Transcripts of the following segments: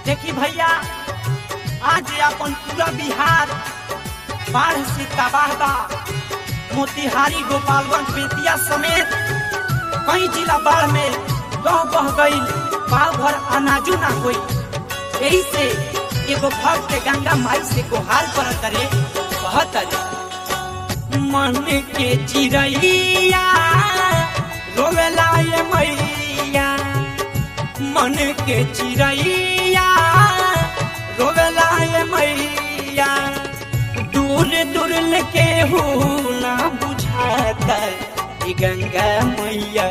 देखी भैया आज अपन पूरा बिहार बाढ़ से तबाह बा मोतिहारी गोपालगंज बेतिया समेत कई जिला बाढ़ में लह बह गई पाव भर अनाजू ना कोई यही से एगो भक्त गंगा माई से गुहार पर करे कहत अरे मन के चिड़ैया रोवेला ये मैया मन के चिड़ैया रोवेला ये मैया दूर दूर के हो ना बुझाता ई गंगा मैया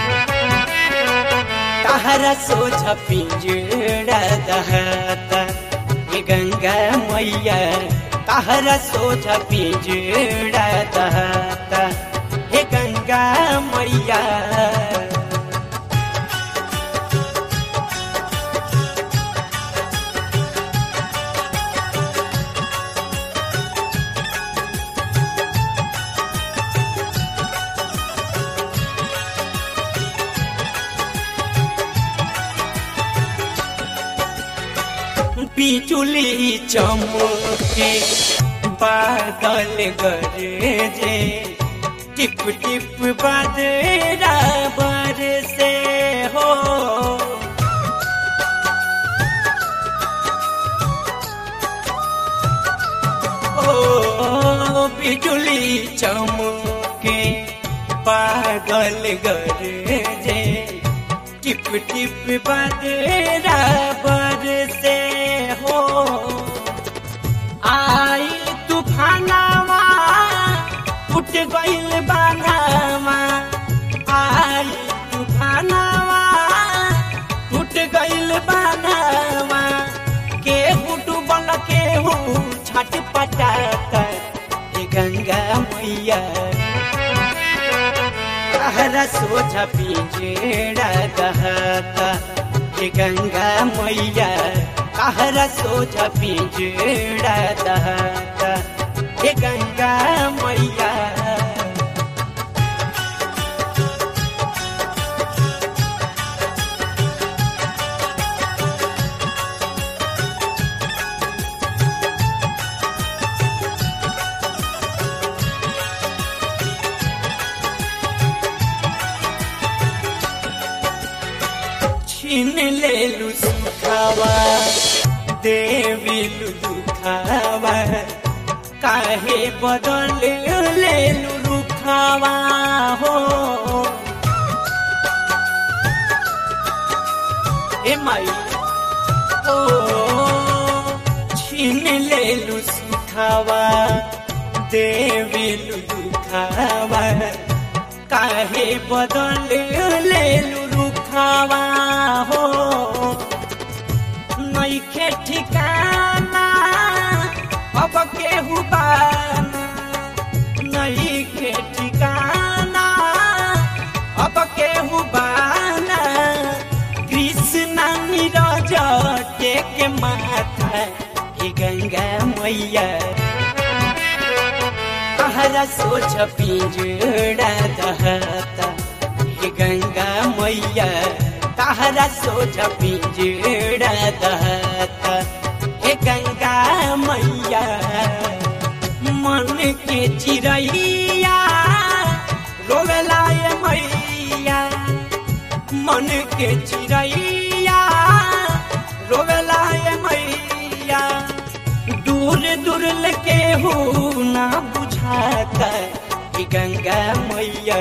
तहरा सोच पिंजड़ा दहता ई गंगा मैया तहरा सोच पिंजड़ा दहता हे गंगा मैया बिजुली चमके बादल गरजे टिप टिप बदरा बरसे हो ओ बिजुली चमके बादल गरजे टिप टिप बदरा बरसे हो आई तूफानावा उठ गइल बानावा आई तूफानावा उठ गइल बानावा केहू डूबल केहू छट पटाता ये गंगा मैया तहरा सोझ पिंजड़ा दहता ये गंगा मैया तहरा सोझ पिंजड़ा दहता ये गंगा मैया छीन ले लू सुखावा देवी लू दुखावा काहे बदल ले लू रुखावा हो ए माई ओ छीन ले लू सुखावा देवी लू दुखावा काहे बदल ले लू रुखावा हो नइखे ठिकाना अब केहू बाना नइखे ठिकाना अब केहू बाना कृष्ण नीरज टेक माथा हे गंगा मैया तहरा सोच पिंजड़ा दहता हे गंगा मैया तहरा सोच पिंजड़ा दहता हे गंगा मैया मन के चिड़ैया रोवेला ये मैया मन के चिड़ैया रोवेला ये मैया दूर दूर के हो ना बुझाता कि गंगा मैया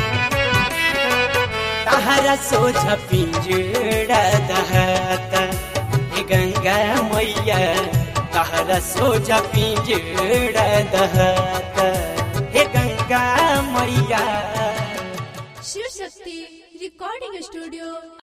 तहरा सोझ पिंजड़ा दहता हे गंगा मैया तहरा सोझ पिंजड़ा दहता हे गंगा मैया शिव शक्ति रिकॉर्डिंग स्टूडियो